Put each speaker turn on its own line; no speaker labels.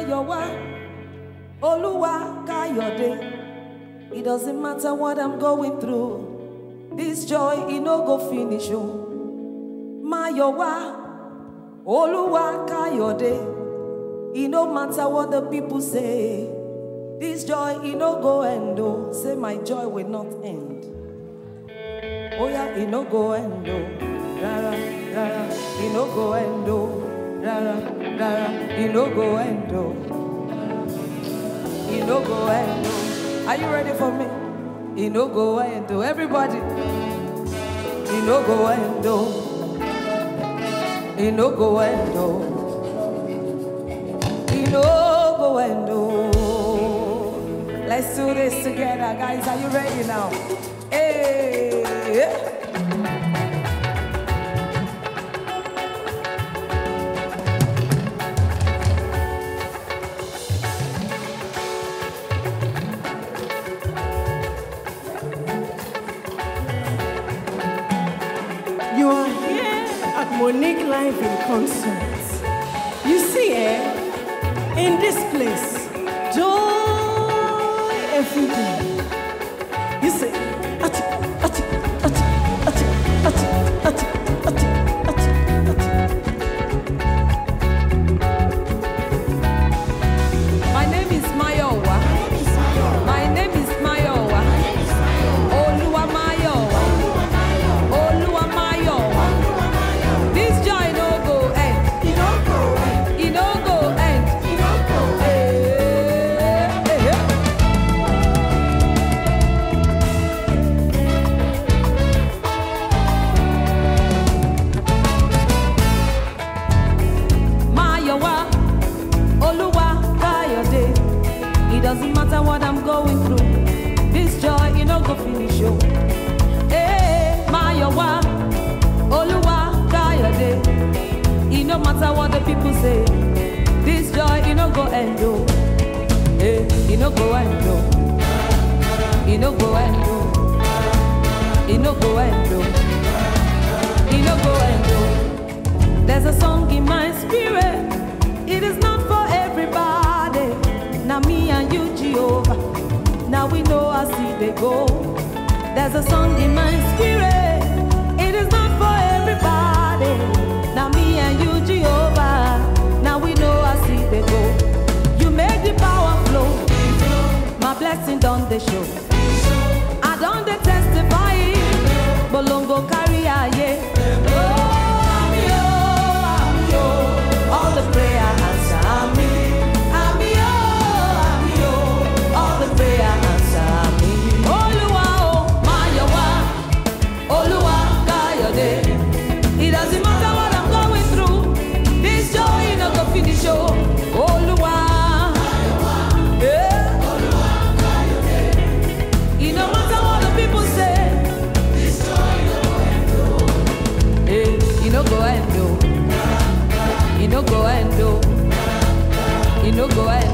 Mayowa, Oluwa Kayode. It doesn't matter what I'm going through. This joy, it no go finish. Oh. Mayowa, Oluwa Kayode. It no matter what the people say. This joy, it no go end. Oh. Say my joy will not end. Oh yeah, it no go end. Oh. Rara, rara, it no go end. Oh. Rara, rara, it no go end. Oh. It no go end. Oh. Are you ready for me? It no go end. Oh. Everybody. It no go end. Oh. It no go end. Oh. It no go end. Oh. Let's do this together, guys. Are you ready now? Hey.
You are here at Monique Live in concert. You see, eh, in this place, joy every day. You see, ati, ati, ati, ati, ati, ati, ati, ati, ati.
My name is Mayowa. My name is Mayowa. Oluwa Mayowa. Oluwa Mayowa. This joy no go end. E no go end. E no go end. E no go end. Eh, eh, eh. Mayowa, Oluwa Kayode. It doesn't matter what I'm going through. This joy, you know, go finish you. Hey, Mayowa, Oluwa Kayode. It no matter what the people say. This joy, you know, go end. Oh. Hey, you know, go end. Oh. You know, go end. Oh. You know, go end. Oh. You know, go end. Oh. There's a song in my spirit. It is not for everybody. Now me and you, Jehovah. Now we know I see they go. There's a song in my spirit. It is not for everybody. Now me and you, Jehovah. Now we know I see they go. You make the power flow. My blessing done the show. I done the testify. Bolongo carry aye. Oh, I'm yo, I'm yo. All the prayer answer me. I'm yo, I'm yo. All the prayer answer me. Oluwa o, Mayowa. Oluwa Kayode. It doesn't matter what I'm going through. This joy no go finish oh. Oluwa. Yeah. It no matter what the people say. Eh, you no go end oh. You no go end oh. You no go end